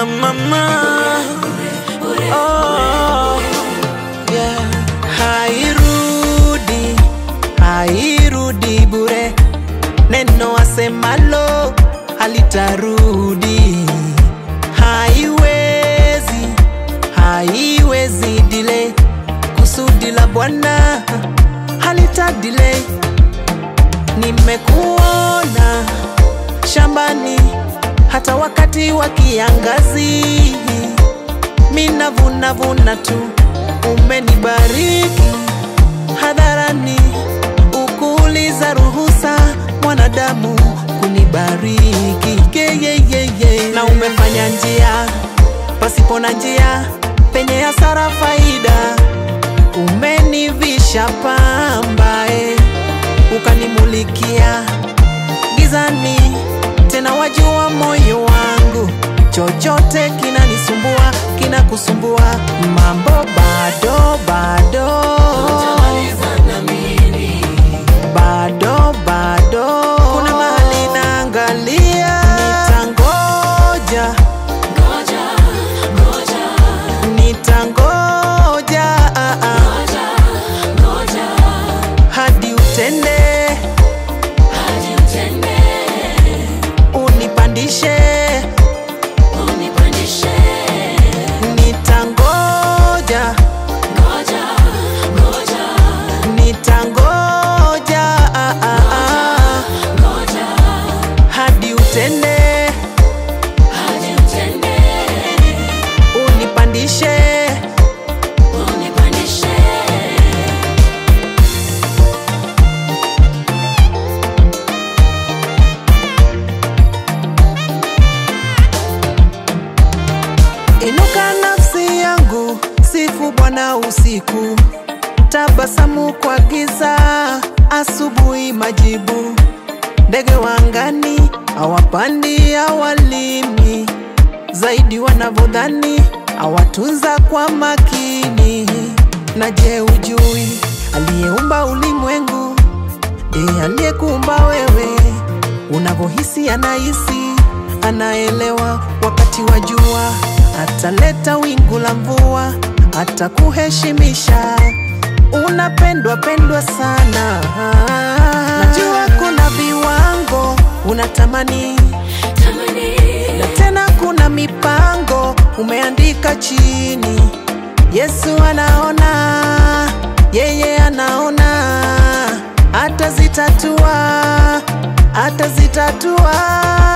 mama. Oh, yeah. Hairudi, hairudi bure, neno asemalo halitarudi. Haiwezi, haiwezi delay, kusudi la Bwana halita delay. Nimekuona shambani hata wakati wa kiangazi, mina vuna vuna tu, umenibariki hadharani, ukuuliza ruhusa mwanadamu kunibariki yeyeyeye, na umefanya njia pasipo na njia, penye hasara faida, umenivisha pambae ukanimulikia gizani, tena wajua moyo wangu, chochote kinanisumbua kinakusumbua, mambo bado bado bado bado, kuna mahali naangalia, nitangoja nitangoja ah, ah, hadi utende unipandishe nitangoja nitangoja ah, ah, ah, hadi utende unipandishe Inuka nafsi yangu, sifu Bwana usiku, tabasamu kwa giza, asubuhi majibu. Ndege wa angani hawapandi, hawalimi, zaidi wanavyodhani, hawatunza kwa makini. Na je, ujui aliyeumba ulimwengu ndiye aliyekuumba wewe? Unavyohisi anahisi, anaelewa wakati wa jua, ataleta wingu la mvua, atakuheshimisha. Unapendwa pendwa sana, najua kuna viwango unatamani, na tena kuna mipango umeandika chini. Yesu anaona, yeye anaona, atazitatua, atazitatua.